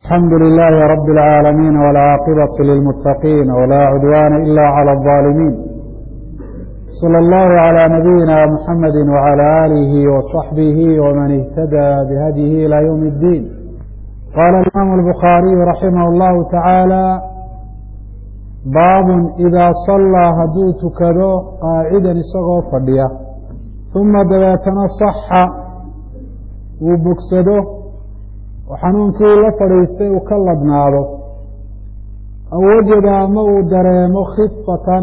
الحمد لله رب العالمين والعاقبة للمتقين ولا عدوان إلا على الظالمين صلى الله على نبينا محمد وعلى آله وصحبه ومن اهتدى بهديه إلى يوم الدين قال الإمام البخاري رحمه الله تعالى باب إذا صلى haduu tukado قاacida isagoo fadhiya ثuma dabeetana صaxa uu bogsado oo xanuunkii la fadhiistay uu ka ladnaado aw wajada ama uu dareemo khifatan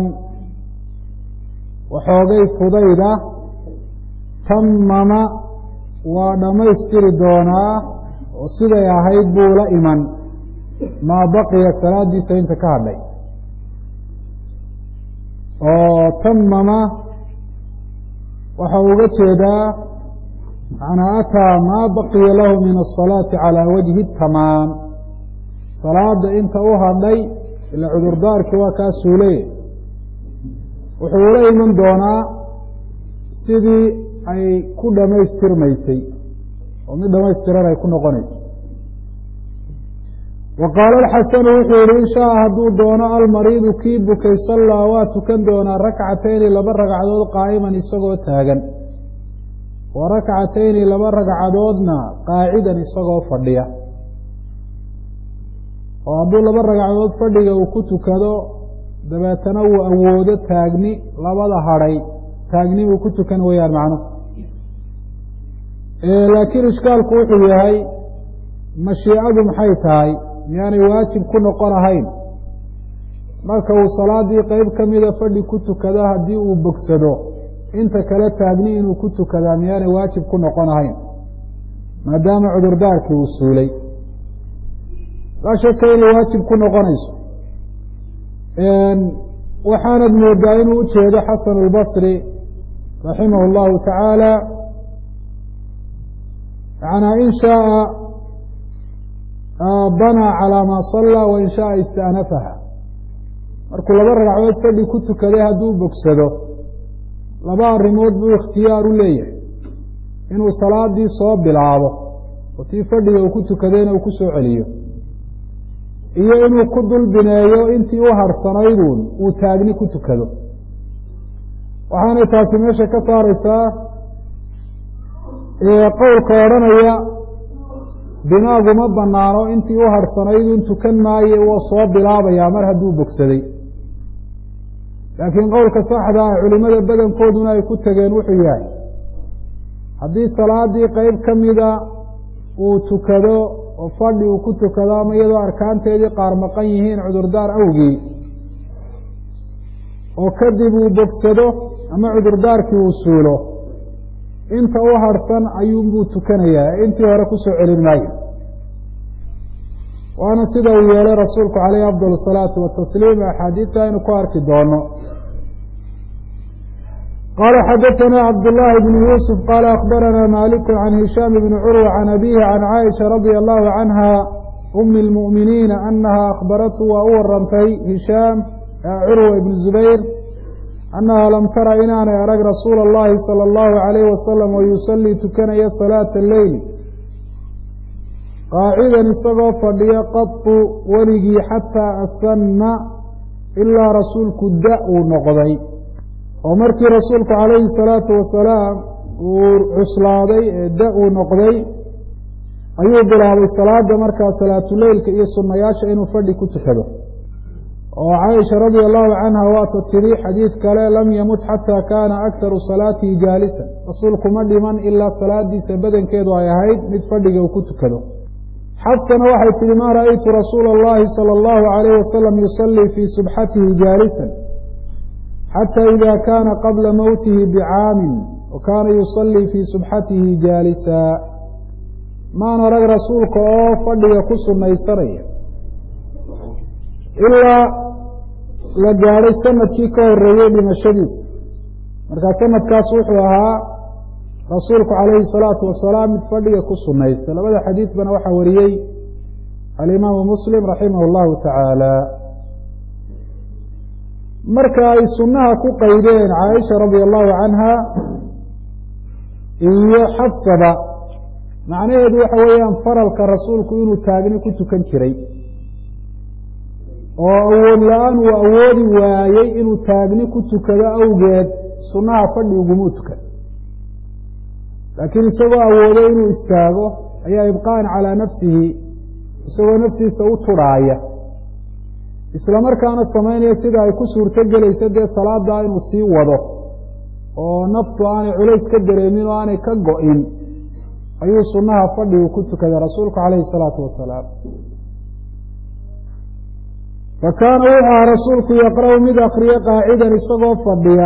waxoogay fudayda tamama waa dhammaystiri doonaa oo siday ahayd buu la iman maa baqiya salaadiisa inta ka hadhay oo tamama waxa uga jeedaa macnaa ataa maa baqiya lahu min asalaati calaa wajhi tamaam salaada inta u hadhay ila cudurdaarkii waa kaa suuleye wuxuu ula iman doonaa sidii ay ku dhamaystirmaysay oo mid dhamaystiran ay ku noqonaysay wa qaala alxasanu wuxuu yihi in shaaa hadduu doono almariidu kii bukay sallaa waa tukan doonaa rakcatayni laba ragcadood qaa'iman isagoo taagan wa rakcatayni laba ragcadoodna qaacidan isagoo fadhiya oo hadduu laba ragcadood fadhiga uu ku tukado dabeetana uu awoodo taagni labada hadhay taagni uu ku tukan weyaan macnuhu laakiin ishkaalku wuxuu yahay mashiicadu maxay tahay miyaanay waajib ku noqon ahayn marka uu salaadii qeyb ka mida fadhi ku tukado haddii uu bogsado inta kale taagni inuu ku tukadaa miyaanay waajib ku noqon ahayn maadaama cudurdaarkii uu suulay laa shaka inay waajib ku noqonayso waxaanad moodaa inuu ujeedo xasan اlbasri raximah اllahu tacaala yanaa in shaaa banaa calaa maa sallaa wain shaaa ista'nafaha markuu laba ragcadood fadhi ku tukaday hadduu bogsado laba arrimood buu ikhtiyaar u leeyahay inuu salaadii soo bilaabo oo tii fadhiga uu ku tukadayna uu ku soo celiyo iyo inuu ku dul bineeyo intii u harsanayduun uu taagni ku tukado waxaanay taasi meesha ka saareysaa qowlka odhanaya binaagu ma banaano intii u harsanayduun tukan maaye wuu soo bilaabayaa mar hadduu bogsaday laakiin qowlka saxda ah culimada badankooduna ay ku tegeen wuxuu yahay haddii salaadii qeyb ka mida uu tukado oo fadhi uu ku tukado ama iyadoo arkaanteedii qaar maqan yihiin cudurdaar awgii oo kadib uu bogsado ama cudurdaarkii uu suulo inta u harsan ayuunbuu tukanayaa intii hore kusoo celin maayo waana sida uu yeelay rasuulku caleyhi afdal asalaatu watasliim axaadiidta aynu ku arki doono qala xadaثna cabdالlahi bn yuusuf qala akbarana maliku can hishaam bni curwa can abihi can caaisha radia allahu canha umi اlmuؤminiina anaha akhbaratu waa u warantay hishaam curwa ibn zubayr annaha lam tara inaanay arag rasuula اllahi salى اllahu عalayh wasalam oo yusalii tukanaya salaata leyl qaacidan isagoo fadhiyo qatu weligii xataa asanna ilaa rasuulku da uu noqday oo markii rasuulku calayhi salaatu wasalaam uu cuslaaday ee da uu noqday ayuu bilaabay salaada markaa salaatuleylka iyo sunnayaasha inuu fadhi ku tukado oo caaisha radia allahu canha waata tiri xadiid kale lam yamut xataa kaana aktaru salaatihi jaalisan rasuulku ma dhiman ilaa salaadiisa badankeedu ay ahayd mid fadhiga uu ku tukado xafsana waxay tihi ma ra'aytu rasuula اllahi salى اllahu alayh wasalam yusalii fii subxatihi jaalisan xatى ida kana qabla mowtihi bicaamin wa kaana yusalii fii subxatihi jaalisa maan arag rasuulka oo fadhiga ku sunaysanaya ilaa la gaadhay sanadkii ka horeeyey dhimashadiisa markaa sanadkaas wuxuu ahaa rasuulku calayhi salaatu wasalaam mid fadhiga ku sunaysta labada xadiidbana waxaa wariyey alimaamu muslim raximah اllahu tacaala marka ay sunnaha ku qaydeen caaisha radia allahu canha iyo xafsaba macnaheedu waxa weeyaan faralka rasuulku inuu taagni ku tukan jiray oo awood la-aan uu awoodi waayey inuu taagni ku tukado awgeed sunnaha fadhi ugumuu tukan laakiin isagoo awooday inuu istaago ayaa ibqaan calaa nafsihi isagoo naftiisa u tudhaaya isla markaana samaynaya sida ay ku suurto gelayso dee salaada inuu sii wado oo naftu aanay culays ka dareemin oo aanay ka go-in ayuu sunnaha fadhigu ku tukaday rasuulku calayhi salaatu wasalaam fa kaana wuxuu aha rasuulku yaqra'u mid akriya qaacidan isagoo fadhiya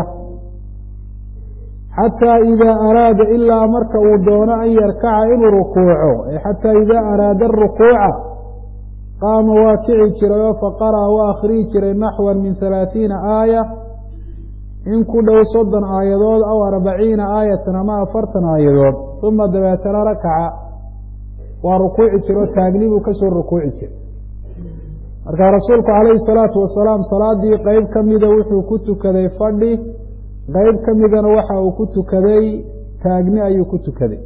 xataa idaa araada ilaa marka uu doono an yarkaca inuu rukuuco ay xataa idaa araada arukuuca qaama waa kici jiray oo faqara'a waa akhriyi jiray naxwan min halaathiina aaya in ku dhow soddon aayadood aw arbaciina aayatan ama afartan aayadood uma dabeetana rakaca waa rukuuci jira oo taagni buu kasoo rukuuci jiray markaa rasuulku calayhi salaatu wasalaam salaadii qeyb ka mida wuxuu ku tukaday fadhi qeyb ka midana waxa uu ku tukaday taagni ayuu ku tukaday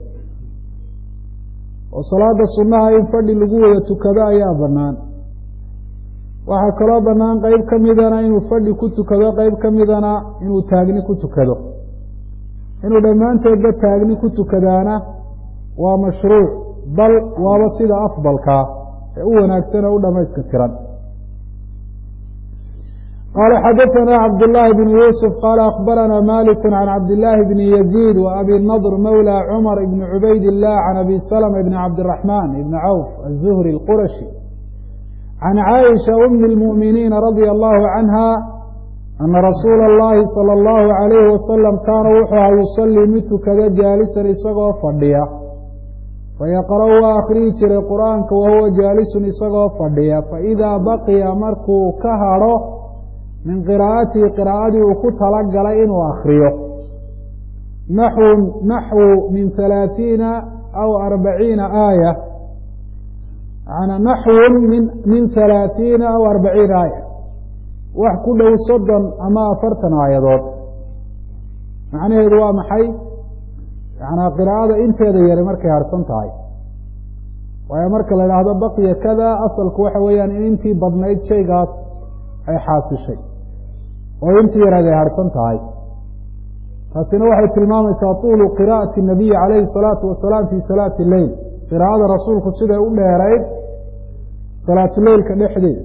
oo salaada sunnaha in fadhi lagu wada tukado ayaa bannaan waxaa kaloo bannaan qeyb ka midana inuu fadhi ku tukado qeyb ka midana inuu taagni ku tukado inuu dhammaantoodba taagni ku tukadaana waa mashruuc bal waaba sida afdalkaa ee u wanaagsan oo u dhamayska tiran qala xadaثna cabdالlahi bn yusf qala akbarana malik can cabdالlahi bn yaزيid w abi nadr mawlى cmar ibn cubayd الlah can abi slma ibn cabdالرaحman ibn cawf الzuhri اlqurashi can caaisha umi اlmuؤminiina radي allahu canha ana rasuula اllahi salى اllahu عalayhi wasalam kaana wuxuu aha yusalii mid tukada jaalisan isagoo fadhiya fayaqra'u waa akhriyi jiray qur'aanka wahuwa jaalisun isagoo fadhiya faidaa baqiya markuu ka hadho min qiraa'atihi qiraa'adii uu ku talagalay inuu akriyo naxwun naxwu min halaathiina aw arbaciina aaya maanaa naxwun min min halaathiina aw arbaciina aaya wax ku dhow soddon ama afartan aayadood macnaheedu waa maxay yanaa qiraa'ada inteeda yari markay harsan tahay waayo marka la idhaahdo baqiya kada asalku waxa weeyaan in intii badnayd shaygaas ay xaasishay oo intii yaraed ay harsan tahay taasina waxay tilmaamaysaa tuulu qiraa'ati nabiyi calayhi salaatu wasalaam fii salaati leyl qiraa'ada rasuulku siday u dheerayd salaatuleylka dhexdeeda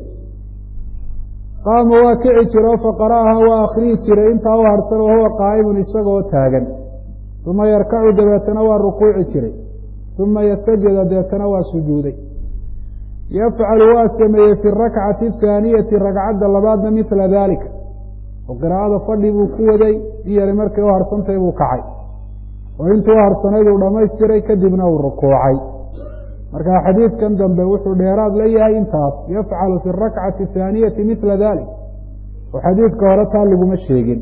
qaama waa kici jira oo faqara'aha waa akhriyi jiray intaa u harsan wahuwa qaa'imun isagoo taagan uma yarkacu dabeetana waa rukuuci jiray uma yasajada dabeetana waa sujuuday yafcalu waa sameeyey fi rakcati athaaniyati ragcadda labaadna mila dalika oo qiraa'ada fadhi buu ku waday in yari markay u harsantahay buu kacay oo intuu u harsanayd uu dhammaystiray kadibna uu rukuucay marka xadiidkan dambe wuxuu dheeraad la yahay intaas yafcalu fi rakcati athaaniyati mila dalik oo xadiidka hore taa laguma sheegin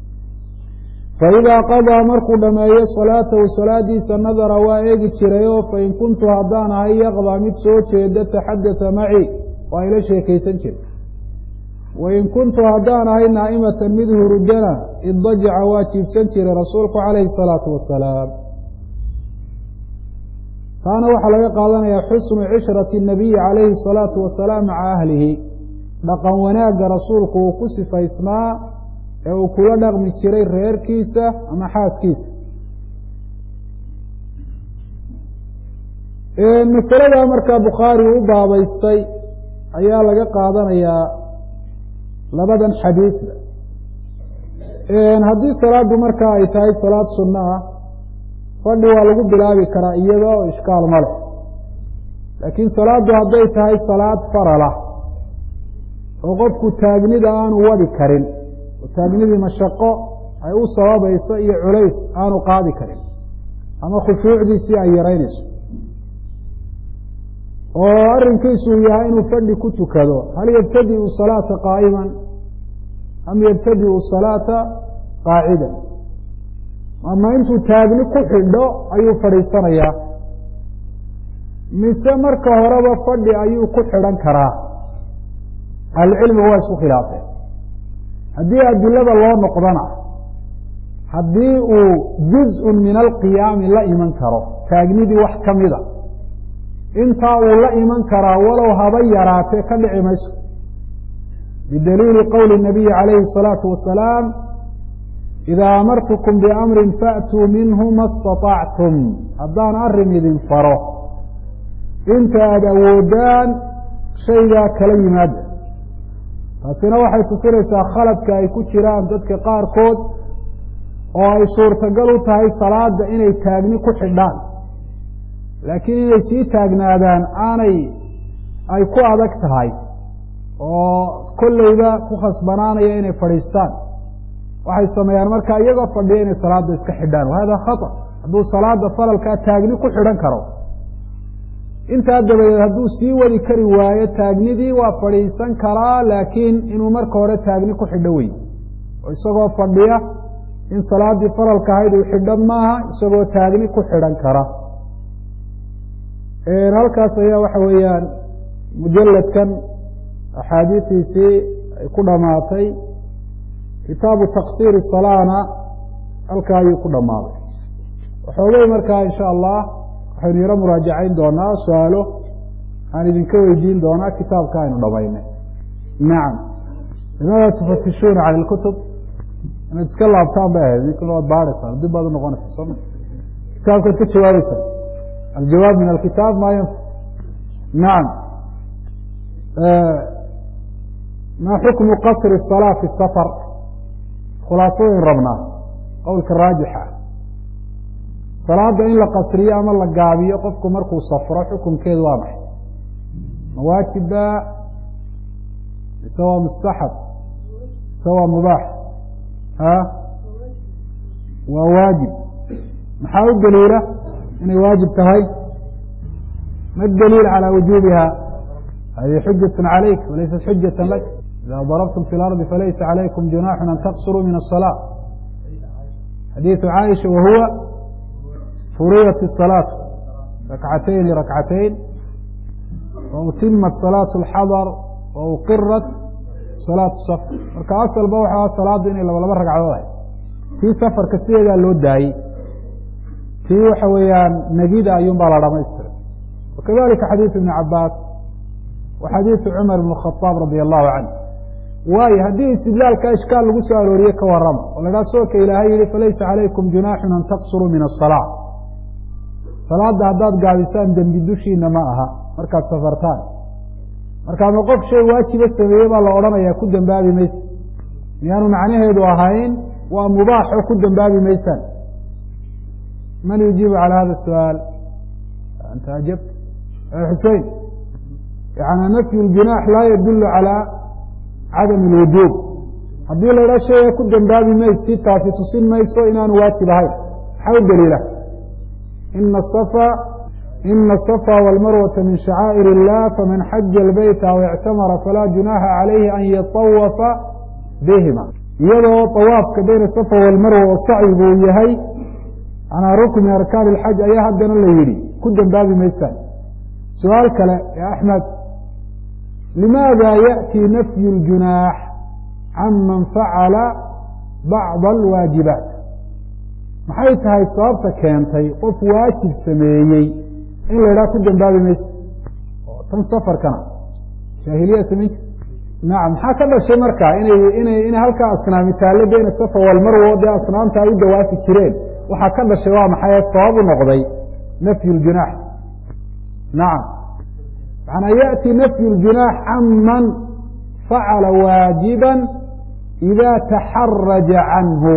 faidaa qadaa markuu dhammeeyo salaatahu salaadiisa nadara waa eegi jiray oo fain kuntu haddaan ahay yaqdaa mid soo jeeda taxadata maci waa ila sheekaysan jira wain kuntu haddaan ahay naa'imatan mid hurudana iddajaca waa jiibsan jiray rasuulku calayhi salaatu wasalaam taana waxaa laga qaadanayaa xusnu cishrati nabiyi calayhi salaatu wasalaam maca ahlihi dhaqan wanaagga rasuulku uu ku sifaysnaa ee uu kula dhaqmi jiray reerkiisa ama xaaskiisa masaladaa markaa bukhaari u baabaystay ayaa laga qaadanayaa labadan xadiidba haddii salaaddu markaa ay tahay salaad sunno ah fadhi waa lagu bilaabi karaa iyada oo ishkaal ma leh laakiin salaaddu hadday tahay salaad farala oo qofku taagnida aanu wadi karin oo taagnidii mashaqo ay u sababayso iyo culays aanu qaadi karin ama khushuucdiisii ay yaraynayso oo arrinkiisu uu yahay inuu fadhi ku tukado hal yabtadi'u salaata qaa'iman am yabtadi'u salaata qaacidan ama intuu taagni ku xidho ayuu fadhiisanayaa mise marka horeba fadhi ayuu ku xidhan karaa ahlucilmigu waa isku khilaafeen haddii adilada loo noqdana haddii uu juz-un min alqiyaami la iman karo taagnidii wax ka mida intaa uu la iman karaa walow haba yaraatee ka dhici mayso bidaliili qowli nabiyi calayhi الsalaatu wasalaam idaa amartukum biamrin faatuu minhu ma staطactum haddaan arrin idin faro inta aada awoodaan shaygaa kala yimaada taasina waxay tusinaysaa khaladka ay ku jiraan dadka qaarkood oo ay suurtagal u tahay salaada inay taagni ku xidhaan laakiin inay sii taagnaadaan aanay ay ku adag tahay oo kolleyba ku khasbanaanaya inay fadhiistaan waxay sameeyaan marka iyagoo fadhiya inay salaada iska xidhaan wahada khata hadduu salaada falalkaa taagni ku xidhan karo intaa dabadeed hadduu sii wadi kari waayo taagnidii waa fadhiisan karaa laakiin inuu marka hore taagni ku xidho wey oo isagoo fadhiya in salaadii faralka ahayd uu xidho maaha isagoo taagni ku xidhan kara halkaas ayaa waxa weeyaan mujaladkan axaadiistiisii ay ku dhamaatay kitaabu taqsiiri salaana halkaa ayuu ku dhammaaday waxoogay markaa insha allah waxaynu yaro muraajacayn doonaa su-aalo aan idinka weydiin doonaa kitaabka aynu dhamaynay nacam limaada tufatishuuna cala lkutub inaad iska laabtaan bay ahayd idinkuna waad baadhaysaan dib baad unoqonaysa sooma kitaabkaad ka jawaabeysaan aljawaab min alkitaab ma yanfa nacam ma xukmu qasri الsalaa fi safar khulaasadayn rabnaa qowlka raajixa salaada in la qasriyo ama la gaabiyo qofku markuu safro xukunkeedu waa maxay ma waajiba mise waa mustaxab mise waa mubaax a waa waajib maxaa u daliila inay waajib tahay ma daliil calى wujubiha hadihi xujaة عalayk walaysat xujaة lak ida darabtum fi اlarضi falaysa عalaykum junaxu an taqsuruu min الصلاة xadiiثu caaisha wahuwa furiyat الصلاaة rakcatayn لrakcatayn wautimat salaaة الxadr wauqirat salaaة safr marka asalba waxa salaadu inay laba laba ragcadood ahay tii safarka sideedaa loo daayey tii waxa weeyaan negida ayuun baa la dhamaystiray wakadalika xadiiثu ibn cabaas wa xadiiثu cumar ibn khaaab radi allahu canh waayo haddii istidlaalka ishkaal lagu soo arooriye ka warama oo la dhaha soolka ilaahay yihi falaysa calaykum junaaxun an taqsuruu min aلsalaa salaada haddaad gaabisaan dembi dushiina ma aha markaad safartaan marka ama qof shay waajiba sameeye baa la odhanaya ku dembaabi maysa miyaanu macnaheedu ahayn waa mubaax oo ku dembaabi maysaan man yujiibu calى hada الsu'aal anta ajabt xusein yani nafyu اljunaax laa yadulu calى cadam اlwujuub haddii la idhaa shayga ku dembaabi maysi taasi tusin mayso inaanu waajib ahayn maxaa u daliila ina asafa ina asafa wاlmarwata min shacaa'ir الlah faman xaja اlbeyta aw اctamara falaa junaaxa calayhi an yatawafa bihima iyadoo طawaafka bayna safa wاlmarwa oo sacyigu uu yahay anaa rukn min arkaan اlxaj ayaa haddana la yidhi ku dembaabi maysaan su-aal kale ee axmed limaada yaأti nafyu اljunaax can man facala bacضa alwaajibaat maxay tahay sababta keentay qof waajib sameeyey in la idhaha ku dembaabi maysa oo tan safarkana jaahiliya samayn jir nacam maxaa ka dhashay marka inay inay inay halkaa asnaami taallo beyna safa walmarwo dee asnaamta ay u dawaafi jireen waxaa ka dhashay waa maxay sabab u noqday nafyu اljunaax nacam manaa yaأti nafyu اljunaax can man facala waajiba ida taxaraja canhu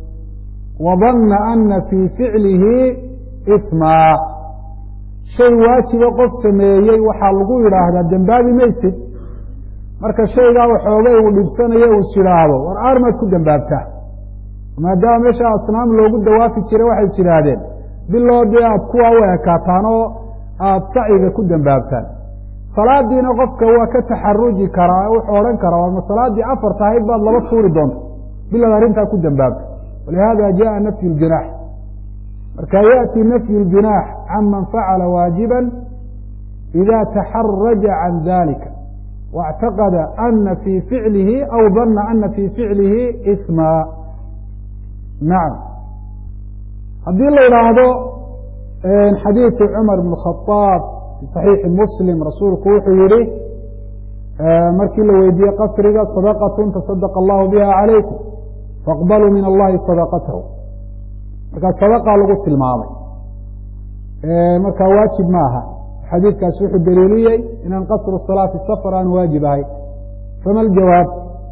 wadana ana fii ficlihi ismaa shay waajiba qof sameeyey waxaa lagu yidhaahdaa dembaabi maysid marka shaygaa waxoogay uu dhibsanayo uu is yidhaahdo war aarmaad ku dembaabtaa maadaama meesha asnaam loogu dawaafi jiray waxay is yidhaahdeen biloo dee aad kuwaa u ekaataan oo aada saciga ku dembaabtaan salaadiina qofka waa ka taxaruji karaa wuxuu odhan karaa warma salaaddii afar tahayd baad laba tuuri doonta bilaad arrintaa ku dembaabta walihada jaءa nafyu اljunaax marka yaأti nafyu اljunaax can man facala waajiba ida taxaraja can dalika واctaqada ana fii ficlihi aw dana ana fii ficlihi isma nacam haddii la idhaahdo xadiidu cumar bn khaaab fi saxiixi muslim rasuulku wuxuu yihi markii la weydiiyey qasriga sadaqatun tasadaqa allahu biha calaykum faaqbaluu min allahi sadaqatahu markaa sadaqaa lagu tilmaamay markaa waajib ma aha xadiidkaasi wuxuu daliiliyey inaan qasru salaati safar aan waajib ahay fama aljawaab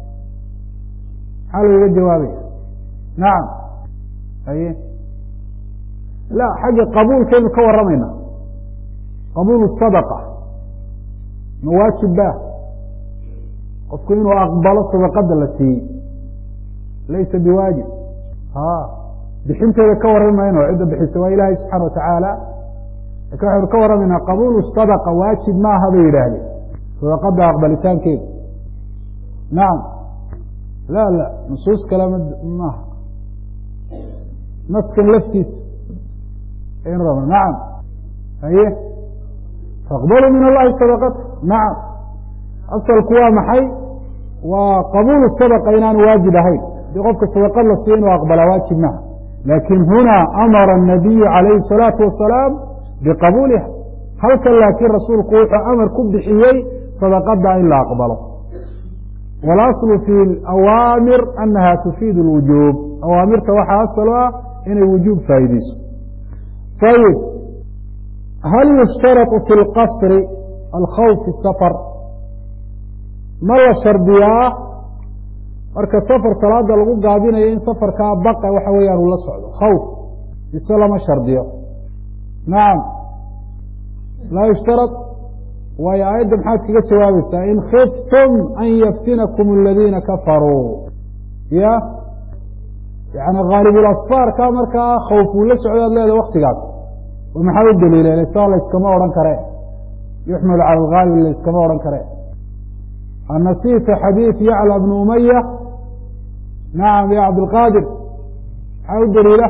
maxaa looga jawaabaya nacam haye la xagga qabuulkaynu ka warramayna qabuul sadaqa ma waajib ba qofku inuu aqbalo sadaqada la siiyey laysa biwaajib a bixinteeda ka warrami mayno cidda bixisa waa ilaahay subxana wa tacaala lakin waxaynu ka warramaynaa qabuulu sadaqa waajib maaha bay yidhaahdeen sadaqada aqbalitaankeeda nacam la la nusuus kale m maaha naskan laftiisa aynu rabna nacam haye faqbaluu min allahi sadaqata nacam asalku waa maxay waa qabuulu sadaqa inaan waajib ahayn hadii qofka sadaqad la siiyo inuu aqbalaa waajib maha lakin huna amara الnabiyu calayhi الsalaatu wasalaam biqabuuliha halkan laakiin rasuulku wuxuu amar ku bixiyey sadaqada in la aqbalo walaslu fi awaamir anaha tufiid اlwujuub awaamirta waxaa asal ah inay wujuub faa'iideyso ayib hal yushtarط fi اlqasri alkhawf fi safar ma la shardiyaa marka safar salaada lagu gaabinayo in safarkaa baqa waxa weeyaan uu la socdo khawf mise lama shardiyo nacam laa yushtarad waayo aayadda maxaad kaga jawaabaysaa in khiftum an yaftinakum aladiina kafaruu ya yani haalibulasfaarka markaa khawf uu la socdo ad leeda waktigaas oo maxaa u daliila saa layskama odhan kare yuxmalu cala alghaalib layskama odhan kare anasiita xadiid yacla bnu umaya nacam ya cabdilqaadir maxaa u daliila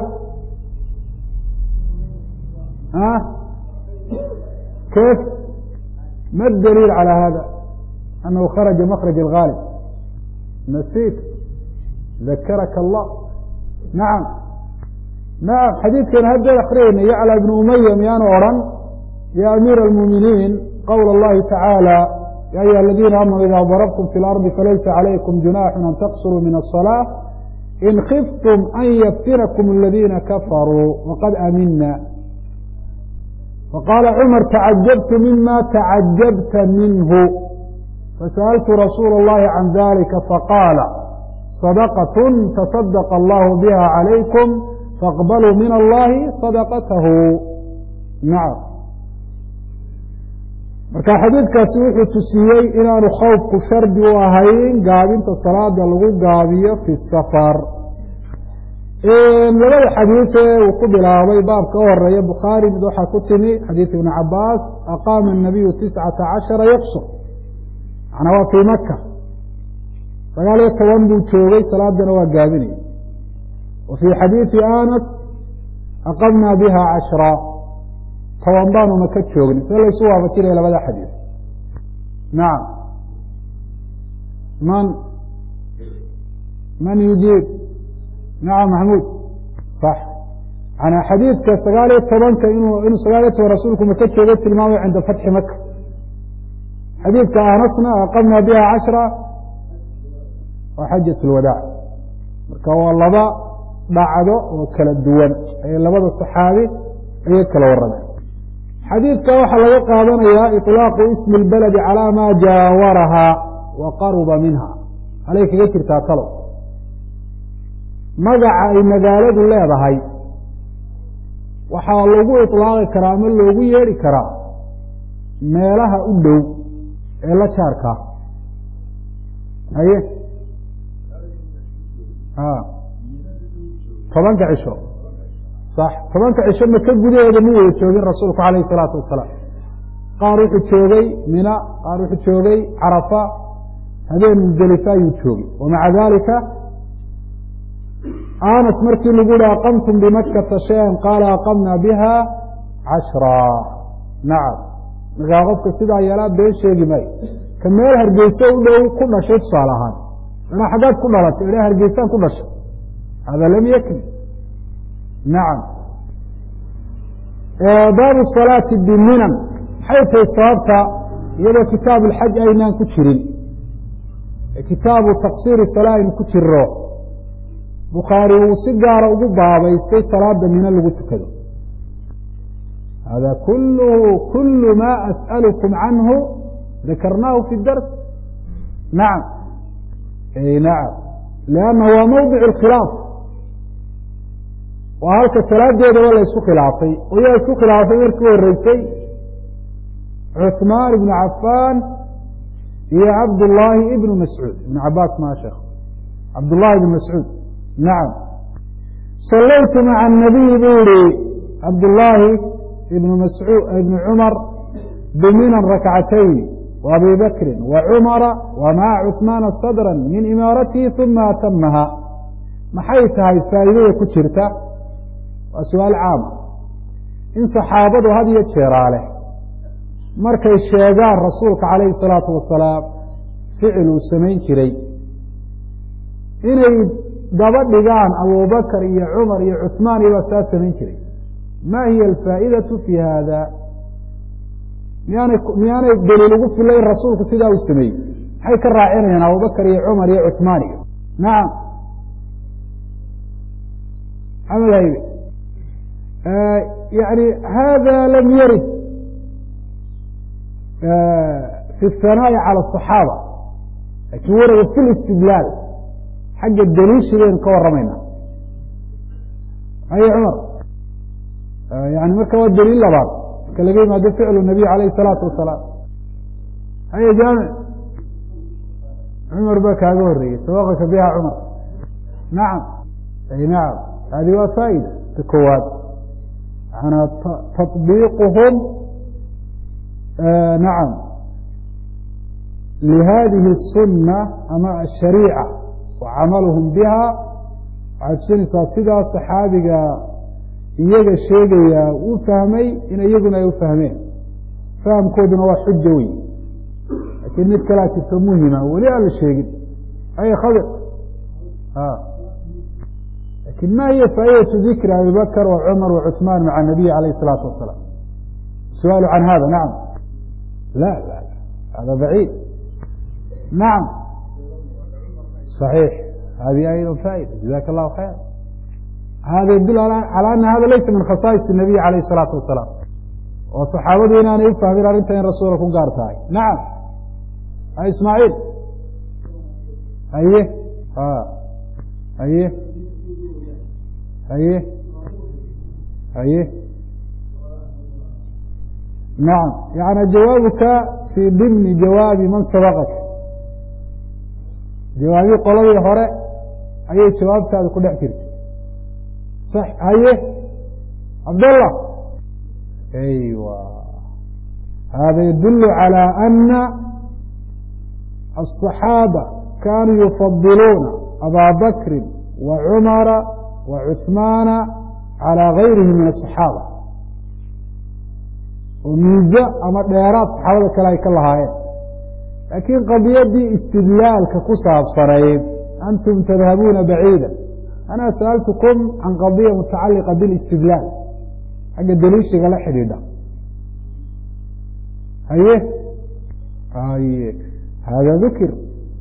kayf ma daliil calى hada anahu kharaja makraj اlgaalib nasiit dakaraka allah nacam nacam xadiidkan haddeed akriyeyna yacla bnu umaya miyaanu odhan ya amiira almuuminiin qowla اllahi tacaala ya ayuha aladiina aamanuu ida darabtum fi اlardi falaysa calaykum junaxu an taqsuruu min الصalaaة in khiftum an yaftinakum aladiina kafaruu waqad amina faqaala cumar tacajabtu mima tacajabta minhu fasaأltu rasuula اllahi can dalika faqaala sadaqaة taصadaqa allahu biha calaykum faaqbaluu min allahi sadaqatahu nacam marka xadiidkaasi wuxuu tusiyey inaanu khawfku shardi u ahayn gaabinta salaada lagu gaabiyo fi safar labada xadiid ee uu ku bilaabay baabka u horeeya bukhaari mid waxaa ku timi xadiid ibni cabaas aqaama الnabiyu tiscata cashara yaqsur macnaa waa fii maka sagaal iyo toban buu joogay salaadana waa gaabinaya wa fii xadiidi anas aqamnaa biha cashra toban baanuna ka joogni see laysu waafajinaya labada xadiid nacam man man yujiib nacam maxmuud sax manaa xadiidka sagaal iyo tobanka inuu inuu sagaal iyo toban rasuulku maka joogay tilmaamayo cinda fatxi maka xadiidka anasna aqamnaa biha cashra waa xajat lwadaac marka waa laba dhacdo oo kala duwan ayay labada saxaabi ayay kala warrameen xadiidka waxaa laga qaadanayaa iطlaaqu ismi اlbaladi calaa maa jaawarahaa wa qaruba minha halay kaga jirtaa talow magaca ay magaaladu leedahay waxaa lagu iطlaaqi karaa ama loogu yeedhi karaa meelaha u dhow ee la jaarkaa haye tobanka cisho sax tobanka cisho maka gudaheeda ma wada joogin rasuulku alayh الsalaatu wasalaam qaar wuxuu joogay mina qaar wuxuu joogay carafa habeen musdelifa ayuu joogay wamaca dalika anas markii lagu yihi aqamtum bimakata shayan qaala aqamna biha cashra nacam markaa qofka sidaa yeelaa been sheegi maayo ka meel hargeyso u dhow ku dhashay tusaale ahaan anaa xaggaad ku dhalatay ila hargeysaan ku dhashay hada lam yakni nacam baabu salaati biminan maxay tahay sababta iyadoo kitaabu lxaj aynaan ku jirin kitaabu taqsiiri salaa aynu ku jiro bukhaari uu si gaara ugu baabaystay salaada mino lagu tukado hada kulluhu kulu ma as'alukum canhu dakarnaahu fi dars nacam nacam lianna waa mawdic اlkhilaaf waa halka salaadeedaba la isku khilaafay oo yaa isku khilaafay markii horeysay cuثmaan ibnu cafaan iyo cabdullaahi ibnu mascuud ibn cabaas ma sheekh cabdullahi ibn mascuud nacam sallaytu maca anabiy buu yihi cabdullaahi ibnu mascuud ibnu cumar biminan rakcatayn wa abi bakri wa cumara wa maca cuثmaana sadra min imaaratihi uma atamaha maxay tahay faa'iidada ku jirta waa su-aal caama in saxaabadu had iyo jeeraale markay sheegaan rasuulka calayhi salaatu wasalaam ficil uu samayn jiray inay daba dhigaan abubakar iyo cumar iyo cuثmaan iyo baa saa samayn jiray ma hiya alfaa'idatu fi hada miyaanay miyaanay daliil ugu filayn rasuulku sidaa uu sameeyey maxay ka raacinayaan abubakar iyo cumar iyo cuثmaan iyo nacam maxamed haybe yani hada lam yarid fi الhanaaءi calى الصaxaaba lakin warada fi اlistidlaal xagga daliishi baynu ka waramayna haye cumar yani marka waa daliil labaad marka laga yimaado ficlu nabiy alayh الsalaatu wasalaam haye jaamic cumar baa kaaga horeeyey sabaqaka biha cumar nacam ay nacam hadi waa faa'ida ta koowaad yana taطbiiquhum nacam lihadihi الsuna ama ashariica wa camaluhum biha waxay tusinaysaa sidaa saxaabiga iyaga sheegaya uu fahmay in iyaguna ay u fahmeen fahamkooduna waa xujo wey laakiin mid kalaa jirto muhima weli aan la sheegin ay khadir lakin ma hiya faa'idatu dikri abi bakr wa cumar wa cuثmaan maca nabiy alayh الsalaatu wasalaam الsu'aalu can hada nacam la la hada baciid nacam صaxiix hadi ayضا faa'ida jazaka اllahu khayr hada yadul calى ana hada laysa min khasaais الnabiy alayh الsalaatu wasalaam oo saxaabadu inaanay u fahmin arrinta in rasuula ku gaar tahay nacam ismaaciil haye haye haye haye nacam yani jawaabuka fii dimni jawaabi man sabaqak jawaabii qoladii hore ayay jawaabtaada ku dhex jirtay sax haye cabdallah aywa hada yadulu calى ana الصaxaabة kanuu yufadiluuna abaa bakri wa cumara wa cuثmaana calى gayrihi min الصaxaabة oo miizo ama dheeraad saxaabada kale ay ka lahaayeen laakiin qadiyadii istidlaalka ku saabsanayd antum tadhabuuna baciida ana sa'altukum can qadiya mutacaliqa biاlistidlaal xagga daliishiga la xidhiidha haye haye hada dikr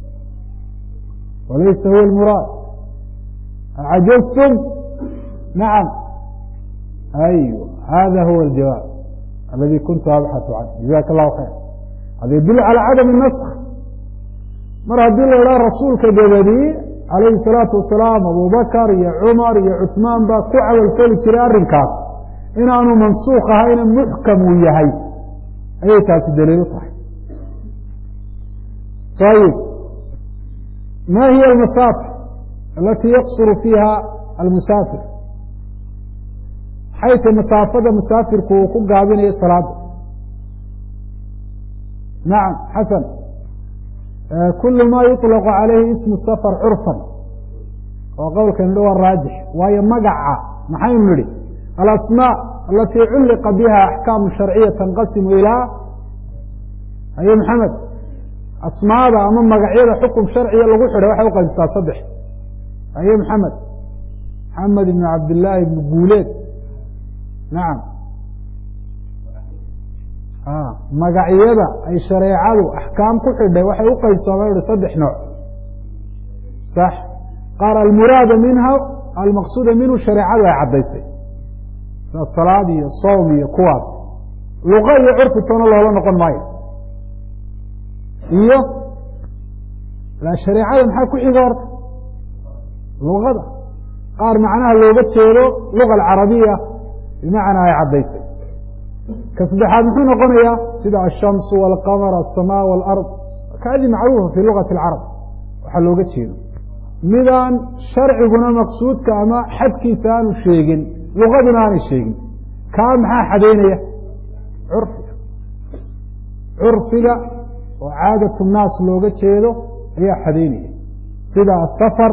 walaysa huwa اlmuraad acajaztum nacam aywa hada huwa اljawaab aladi kuntu abxaثu canh jazaka اllahu khayr hada yadul calى cadam الnask mar haddii la idhaha rasuulka dabadii calayhi الsalaatu wasalaam abubakar iyo cumar iyo cuثmaan baa ku cawalfeli jiray arrinkaas inaanu mansuuk ahayna muxkam uu yahay ayay taasi daliil u tahay ayib ma hiy almasaafir alati yaqsuru fiiha almusaafir maxay tay masaafada musaafirku uu ku gaabinayo salaada nacam xasan kulu ma yuطlaqu calayhi ismu safar curfan oo qowlkan idhi waa raajix waayo magaca maxaynu nidhi alasmاء alati culliqa biha axkaamu sharciya tanqasimu ilaa haye maxamed asmaada ama magacyada xukum sharciga lagu xidhay waxay uqaybsataa saddex haye maxamed maxamed ibn cabdillaahi ibn guuleed nacam magacyada ay shareecadu axkaam ku xidhay waxay u qaybsameen uhi saddex nooc sax qaar almuraada minha almaqsuuda minhu shareecadu ay caddaysay sida salaad iyo soom iyo kuwaas luqa iyo curfi toona loola noqon maayo iyo shareecada maxaa ku xiga horta luqada qaar macnaha looga jeedo luga alcarabiya bimacnaa ay caddaysay ka saddexaad muxuu noqonayaa sida ashamsu walqamar aلsamaa wاlard kaadi macruufa fi lugati اlcarab waxaa looga jeedo midaan sharciguna maqsuudka ama xadkiisa aanu sheegin luqaduna aanay sheegin kaa maxaa xadeynaya curfiga curfiga oo caadatu nnaas looga jeedo ayaa xadeynaya sida asafar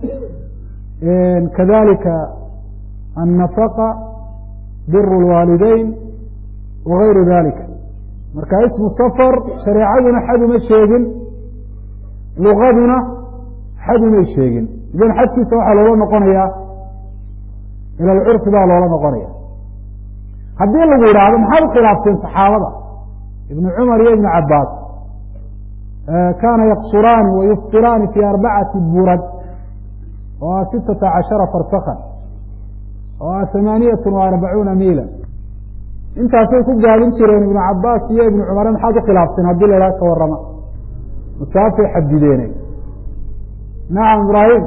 kadalika annafaqa biru اlwaalideyn wagayru dalika marka ismu safar shareecaduna xad uma sheegin luqaduna xad umay sheegin idan xadkiisa waxaa loola noqonayaa ila alcurfi baa loola noqonaya haddii lagu yidhaahdo maxaad u khilaafteen saxaabada ibnu cumar iyo ibnu cabaas kaana yaqsuraani wa yuftiraani fi arbacati burad oo ah sitata cashara farsakan oo ah hamaaniyat wa arbacuuna miila intaasay ku gaabin jireen ibnu cabaas iyo ibnu cumare maxaad u khilaafteen haddii la idhaha ka warrama masaafay xadideene nacam ibraahim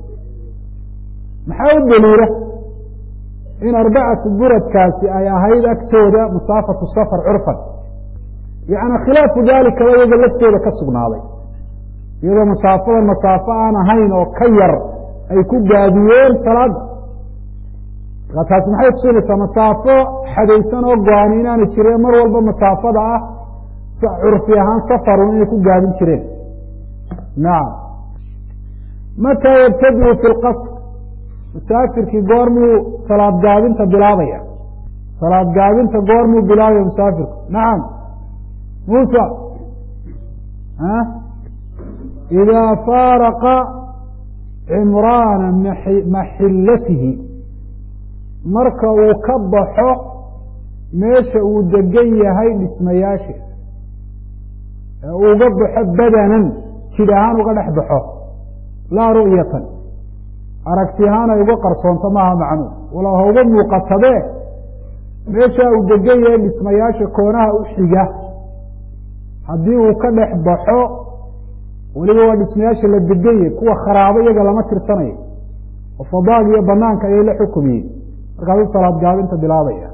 maxaa u daliila in arbacatu buradkaasi ay ahayd agtooda masaafatu safar curfan yacni khilaafu dalikaba iyaga laftooda ka sugnaaday iyadoo masaafadan masaafo aan ahayn oo ka yar ay ku gaabiyeen salaada markaa taasi maxay tusinaysaa masaafo xadaysan oo go-ani inaana jireen mar walba masaafada ah curfi ahaan safarun inay ku gaabin jireen nacam mataa yabtadiu fi lqasr musaafirkii goormuu salaad gaabinta bilaabaya salaad gaabinta goormuu bilaabaya musaafirku nacam muusa idaa faaraqa cimraana maxillatihi marka uu ka baxo meesha uu degan yahay dhismayaasha ee uga baxo badanan jid ahaan uga dhex baxo laa ru'yatan aragti ahaan ay uga qarsoonto maaha macnuu walow ha uga muuqatadee meeshaa uu degan yahay dhismayaasha koonaha u xiga haddii uu ka dhex baxo weliba waa dhismayaasha la degan yahay kuwa kharaabo iyaga lama tirsanayo oo fadaag iyo banaanka ayay la xukumiyeen markaasuu salaad gaabinta bilaabaya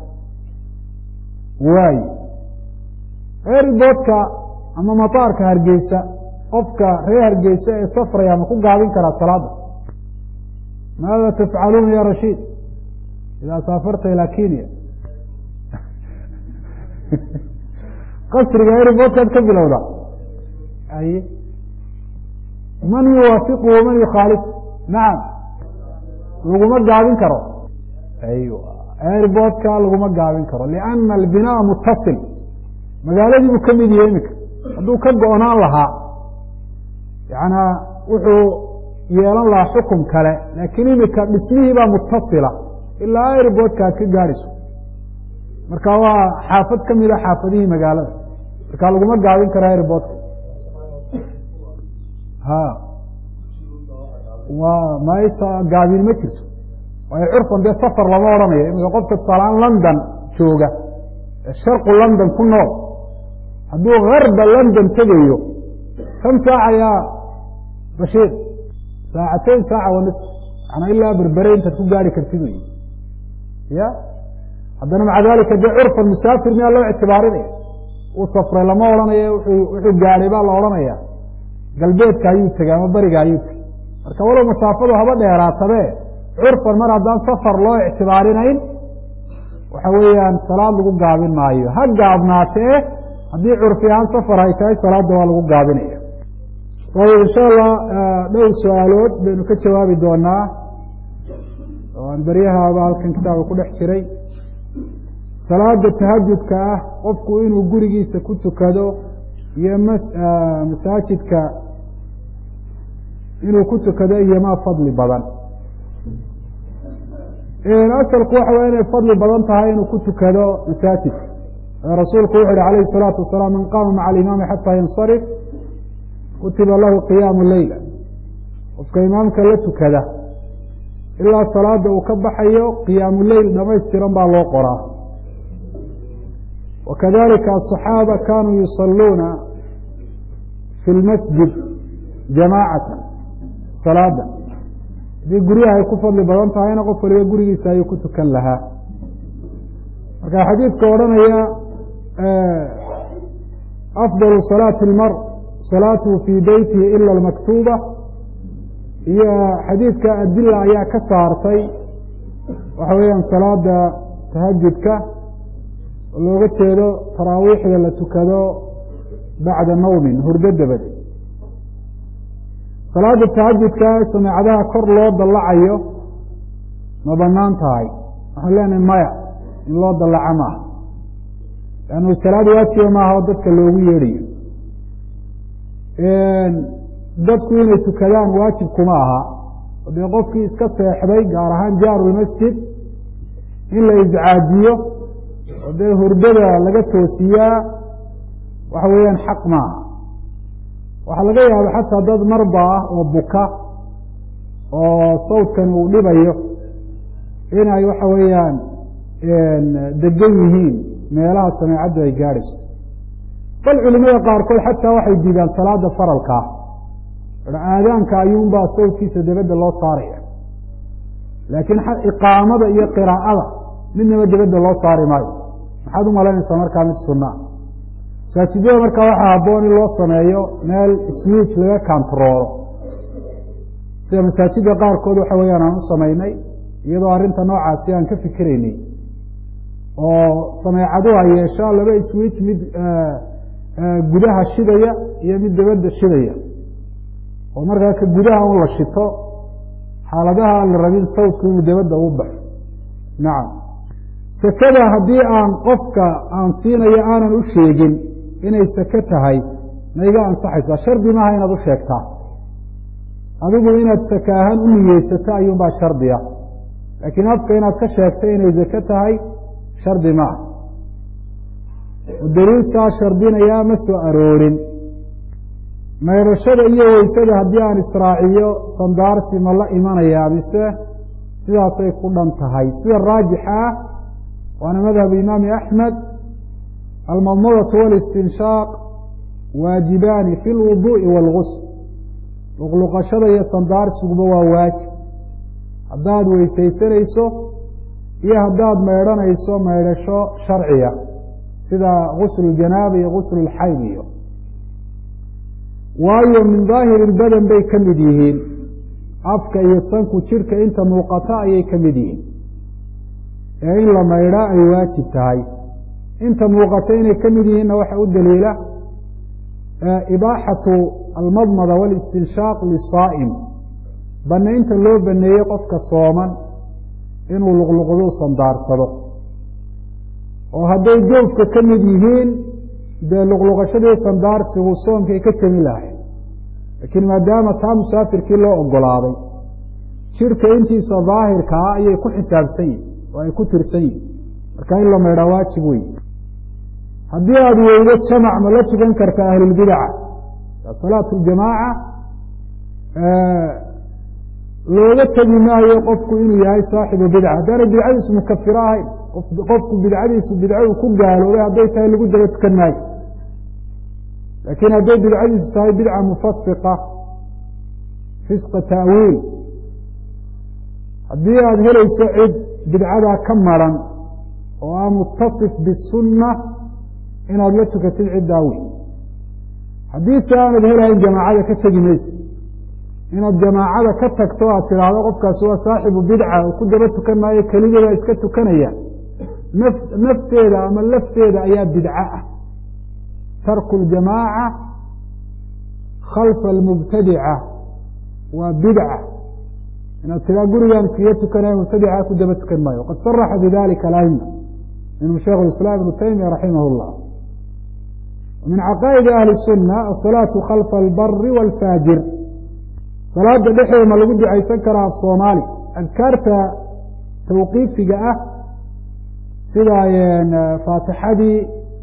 waayo eeriboodka ama mataarka hargeysa qofka reer hargeysa ee safraya ma ku gaabin karaa salaada maada tafcaluuna ya rashiid idaa saafarta ilaa kenya qasriga eeriboodkaad ka bilowda ay man yuwaafiqu waman yukhaalif nacam laguma gaabin karo aywa airboodka laguma gaabin karo lianna albinaa mutasil magaaladii buu ka mid yahay iminka hadduu ka go-naan lahaa yanaa wuxuu yeelan lahaa xukum kale laakiin imika dhismihii baa mutasila ilaa airboodka aad ka gaadhayso marka waa xaafad ka mida xaafadihii magaalada marka laguma gaabin karo airboodka ha wa maysa gaabin ma jirto waayo curfan dee safar lama odhanayo imika qofka tusaaleaan london jooga ee sharqu london ku nool hadduu garba london tegayo kam saaca yaa bashiir saacateyn saaca wa nisf manaa ilaa berbere intaad ku gaari kartid wey ya haddana maca dalika dee curfan musaafir miyaa loo ictibaarinaya uu safray lama odhanayo wuxuu gaadhay baa la odhanaya galbeedka ayuu tegay ama beriga ayuu tegey marka walow masaafadu haba dheeraatabe curfan mar haddaan safar loo ictibaarinayn waxa weeyaan salaad lagu gaabin maayo ha gaabnaatee haddii curfi ahaan safar ay tahay salaadda waa lagu gaabinaya ayb insha allah dhowr su-aalood baynu ka jawaabi doonaa oo aan beryahaaba halkan kitaabka ku dhex jiray salaada tahajudka ah qofku inuu gurigiisa ku tukado iyo masaajidka inuu ku tukado iyomaa fadli badan asalku waxa way inay fadli badan tahay inuu ku tukado masaajidka rasuulku wuxu uhi alayh الsalaatu wasalaam man qaama maca alimaami xataa yansarif kutiba lahu qiyaamu leyla qofka imaamka la tukada ilaa salaada uu ka baxayo qiyaamu leyl dhamaystiran baa loo qoraa wakadalika aلصaxaaba kanuu yusaluuna fi lmasjid jamaacata salaada haddii guryaha ay ku fadli badan tahayna qof waliba gurigiisa ayuu ku tukan lahaa marka xadiidka odhanaya afdal salaati اlmar salaatuhu fii beytihi ila almaktuuba iyo xadiidka adila ayaa ka saartay waxa weeyaan salaada tahajudka oo looga jeedo taraawiixda la tukado bacda nawmin hurdo dabade salaada tahajudka sameecadaha kor loo dallacayo ma banaan tahay waxaan leenahay maya in loo dallaco maaha lannu salaad waajiba maaha oo dadka loogu yeedhayo dadku inay tukadaan waajib kuma aha o dee qofkii iska seexday gaar ahaan jaarulmasjid in la iscaajiyo oo dee hurdada laga toosiyaa waxa weeyaan xaq maaha waxaa laga yaaba xataa dad marba ah oo buka oo sawdkan uu dhibayo inay waxa weeyaan degan yihiin meelaha sameecaddu ay gaadhayso bal culimada qaarkood xataa waxay diidaan salaada faralkaa aadaanka ayuunbaa sawdkiisa dabadda loo saaraya laakiin iqaamada iyo qiraa'ada midnaba dabadda loo saari maayo maxaad u malaynaysaa markaa mid sunaa masaajidada markaa waxaa habboon in loo sameeyo meel switch laga kantaroolo sida masaajidda qaarkood waxa weeyaan aan u samaynay iyadoo arrinta noocaasi aan ka fikiraynay oo sameecadu ay yeesho laba switch mid gudaha shidaya iyo mid dabadda shidaya oo markaa ka gudaha un la shito xaaladaha aan la rabin sawdku inuu dabadda u baxo nacam sekada haddii aan qofka aan siinayo aanan u sheegin inay seke tahay ma iga ansaxaysaa shardi maaha inaad u sheegtaa adigu inaad seke ahaan u niyeysato ayuunbaa shardiya laakiin afka inaad ka sheegto inay seke tahay shardi maaha daliil saa shardinayaa ma soo aroorin maydhashada iyo weysada haddii aan israaciyo sandaarsi ma la imanayaa mise sidaasay ku dhan tahay sida raajixa ah waana madhab imaami axmed almadmadatu walistinshaaq waajibaani fi lwuduu'i wاlgusl luqluqashada iyo sandaarsiguma waa waajib haddaad weysaysanayso iyo haddaad maydhanayso maydhasho sharciya sida guslu janaaba iyo guslu lxayd iyo waayo min daahiri lbadan bay ka mid yihiin afka iyo sanku jidhka inta muuqata ayay ka mid yihiin ee in la maydhaa ay waajib tahay inta muuqata inay ka mid yihiinna waxaa u daliila ibaaxatu almadmada walistinshaaq lisaa'im banaynta loo baneeyey qofka sooman inuu luqluqdu sandaarsado oo hadday joofka ka mid yihiin dee luqluqashadii sandaarsigu soomkay ka jemi lahay laakiin maadaama taa musaafirkii loo ogolaaday jidhka intiisa daahirka ah ayay ku xisaabsan yihin oo ay ku tirsan yihin marka in la maydhaa waajib wey haddii aada weydo jamac ma la tukan karta ahlulbidaca salaatu ljamaaca looga tegi maayo qofku inuu yahay saaxibu bidca haddaanay bidcadiisu mukafiro ahayn qofku bidcadiisu bidcadu ku gaaloobay hadday tahay lagu daba tukan maayo laakiin hadday bidcadiisu tahay bidca mufasiqa fisqa ta'wiil haddii aada helayso cid bidcadaa ka maran oo aa mutasif bisunna inaad la tukatid ciddaa wey haddii se aanad helahayn jamaacada ka tegi maysa inaad jamaacada ka tagto aad tidhaahdo qofkaasi waa saaxibu bidca oo ku daba tukan maayo keligeeda iska tukanaya naf nafteeda ama lafteeda ayaa bidco ah tarku ljamaaca khalfa almubtadica waa bidca inaad tiraa gurigaan iskaga tukanaya mubtadica ku daba tukan maayo qad saraxa bidalika alama minhu shaikh islaam ibnu taymiya raximah llah min caqaa'idi ahli sunna asalaatu khalfa albari wاlfaajir salaada dhexdeeda ma lagu ducaysan karaa af soomaali adkaarta tawqiifiga ah sida faatixadii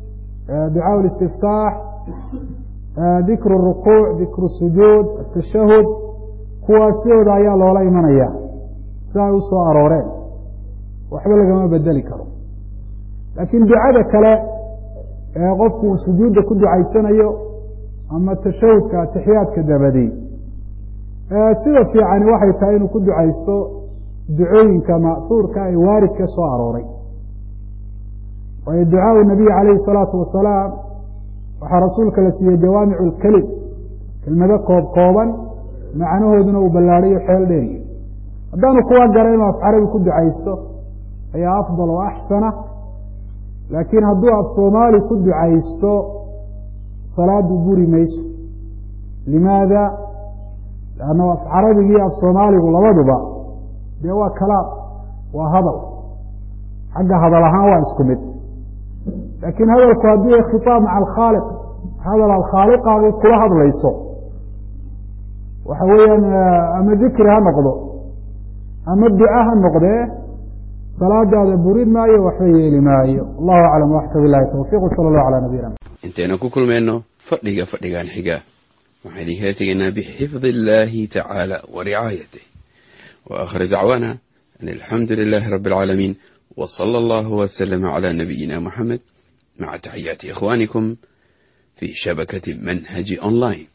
ducaa listiftaax dikru rukuuc dikru sujuud atashahud kuwaas sidooda ayaa loola imanaya si ay u soo arooreen waxba lagama bedeli karo laakiin ducada kale ee qofku uu sujuudda ku ducaysanayo ama tashahudka atixiyaadka dabadi sida fiicani waxay tahay inuu ku ducaysto ducooyinka ma'huurka ee waaridka soo arooray waayo ducaau nabiy calayhi salaatu wasalaam waxaa rasuulka la siiyey jawaamicu lkelim kelmado koob kooban macnahooduna uu ballaadhayo xeel dheeriyo haddaanu kuwa gara inuu af carabi ku ducaysto ayaa afdal oo axsana laakiin hadduu af soomaali ku ducaysto salaadu buri mayso limaada lanna af carabigii af soomaaligu labaduba dee waa kalaam waa hadal xagga hadal ahaan waa isku mid laakiin hadalku haddii khitaab maca alkhaaliq hadal alkhaaliqaagu kula hadlayso waxa weeyaan ama dikri ha noqdo ama duca ha noqdee salaadaada burin maayo waxba yeeli maayo allahu aclam waxka bilahi tawfiq sala allahu calaa nabiyina intaynu ku kulmayno fadhiga fadhigan xiga waxaan idinkala tegaynaa bixifdi illahi tacaala wa ricaayatih wa aakhir dacwaana an alxamdu lilahi rabi alcaalamiin w sala allahu waslama cala nabiyina muxamed maca taxiyaati ikhwanikum fi shabakati manhaji online